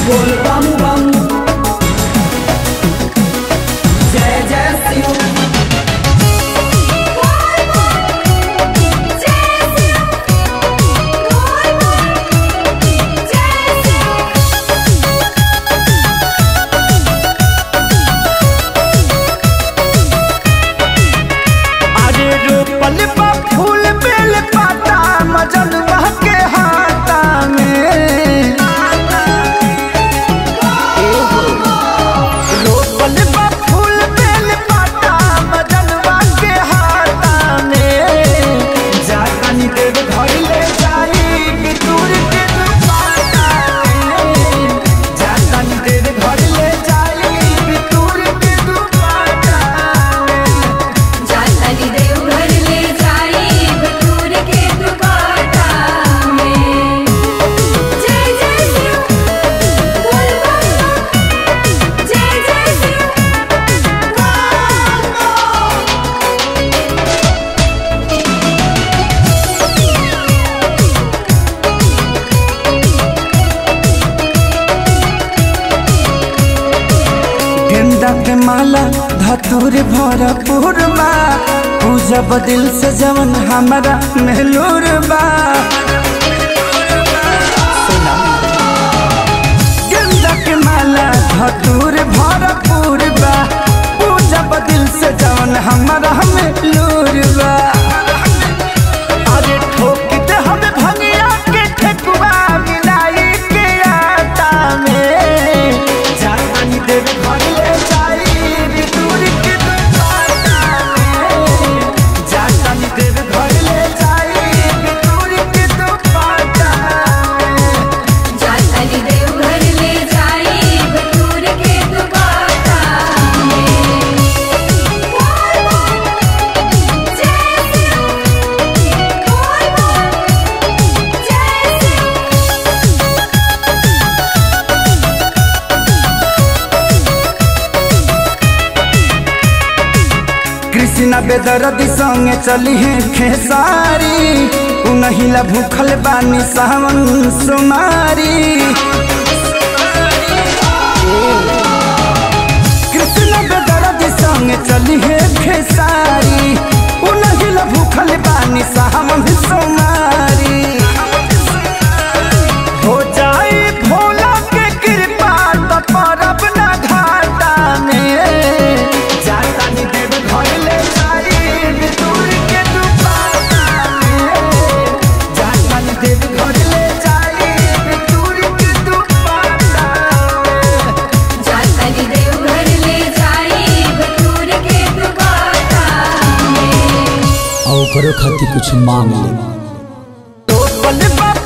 बोल बम बम जय जय शिव अरे रोपल बा फूल बेल पाता मजनवा के हाथा में रोपल बा फूल बेल पाता मजनवा के हाथा में जानी देव घर ले जाई कि दूर के दुपाटा में जानी देव घर ले जाई कि दूर के दुपाटा में जाताली देवघर ले जाई बटूर के दुपाटा में जय जय शिव बोल बम बम जय जय शिव गेंदा के माला धतूर भरपूर बा पूजा बदिल से जवन हमारा मेहलूर बा गेंदा के माला धतूर भरपूर बा पूजा बदिल से जवन हमारा मेहलूर बा अरे ठोक दे हमें भंगिया के ठेकुआ मिलाई के आटा में जानी देव घर ले जाई रे दूर के दुपाटा में जानी देव घर ले जाई रे दूर के दुपाटा में जाताली देवघर ले जाई बटूर के दुपाटा में बोल बम जय शिव बोल बम जय शिव कृष्णा बेदरदी संगे चली है खेसारी उनहिला भूखल बानी सावन सुमारी कृष्णा बेदरदी संगे चली है खेसारी उनहिला भूखल बानी सावन सुमारी हो जाई भोला के कृपा तो परब ना घाटा में जाता नी देव घर ले जाई दूर के दुपाटा में जाता नी देव घर ले जाई दूर के दुपाटा में जाताली देवघर ले जाई बटूर के दुपाटा में और ओकरो खातिर कुछ मांग ले तो बल बाप